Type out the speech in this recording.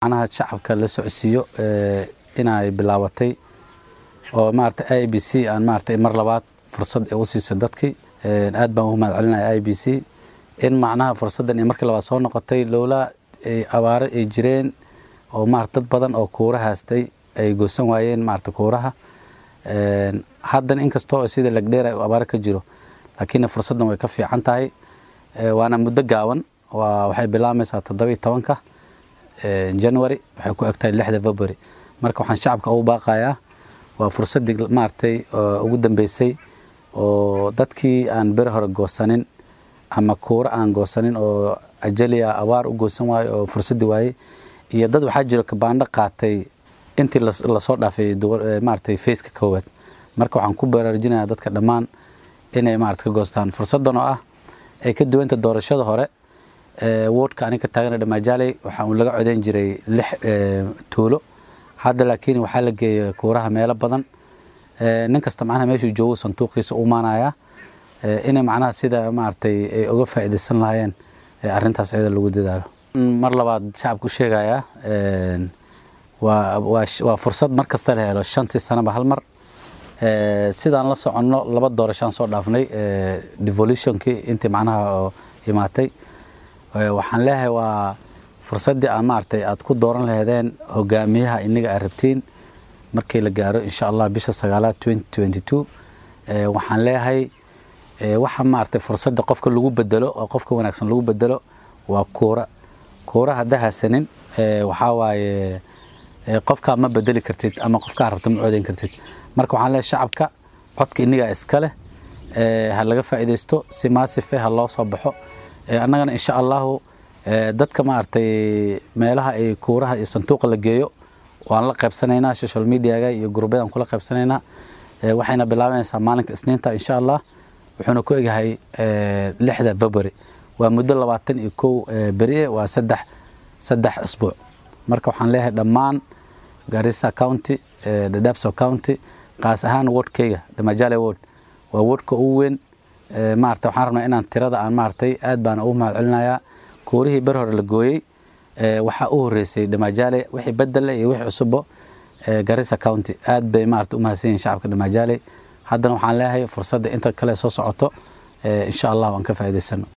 macnaha shacabka la socodsiiyo inay bilaabatay oo maarata i b c aan maarata mar labaad fursad u siisay dadkii aad baan ugu mahad celinaya i b c in macnaha fursaddan ay markii labaad soo noqotay lowlaa abaaro ay jireen oo maarata dad badan oo kuura haastay ay goosan waayeen maarata kuuraha haddana inkastoo sida lagdheer ay abaaro ka jiro laakiin fursaddan way ka fiican tahay waana muddo gaaban waxay bilaamaysaa toddoba tobanka january waxay ku egtahay lixda february marka waxaan shacabka ugu baaqayaa waa fursaddii maaragtay ugu dambeysay oo dadkii aan beri hore goosanin ama kuuro aan goosanin oo ajaliya abaar u goosan waayo oo fursaddii waayey iyo dad waxaa jiro kabaandho qaatay intii lasoo dhaafay maaragtay faceka koowaad marka waxaan ku baraarujinayaa dadka dhammaan inay maarata ka goostaan fursaddan oo ah ay ka duwanta doorashada hore woodka aniga ka taagana dhamaajaley waxaa uu laga codeyn jiray lix tuulo hadda laakiin waxaa la geeyay kuuraha meelo badan nin kasta macnaha meeshuu joogo sanduuqiisa u maanaya inay macnaha sida maaragtay ay uga faa'iidaysan lahaayeen arrintaas iyada lagu dadaalo mar labaad shacabku sheegayaa waa waa fursad mar kasta la helo shantii sanaba hal mar sidaan la soconno laba doorashaan soo dhaafnay devolutionkii intii macnaha imaatay waxaan leeyahay waa fursaddii aan maaragtay aad ku dooran laheedeen hogaamiyaha iniga aad rabtiin markii la gaaro insha allah bisha sagaalaad waxaan leeyahay waxa maaragtay fursadda qofka lagu bedelo oo qofka wanaagsan lagu bedelo waa kuura kuura hadda hasanin waxaa waaye qofkaa ma bedeli kartid ama qofkaa rabta ma coodeyn kartid marka waxaan leeyahay shacabka codka inigaa iska leh ha laga faa'iidaysto si maasife ha loo soo baxo annagana insha allahu dadka maaragtay meelaha ay kuuraha iyo sanduuqa la geeyo waan la qaybsanaynaa social mediaga iyo gurubyadaan kula qaybsanaynaa waxayna bilaabanaysaa maalinka isniinta insha allah wuxuuna ku egyahay lixda february waa muddo labaatan iyo kow beri waa saddex saddex usbuuc marka waxaan leeyahay dhammaan garissa county dadabso county qaas ahaan wordkeyga damajale word waa wordka ugu weyn maarata waxaan rabnaa inaan tirada aan maaragtay aad baan ugu mahad celinayaa kuurihii ber hore la gooyey waxaa u horeysay damajale wixii bedele iyo wixii cusubbo garissa county aad bay maarata u mahadsan yihin shacabka damajale haddana waxaan leeyahay fursadda inta kale soo socoto insha allah waan ka faa'iidaysano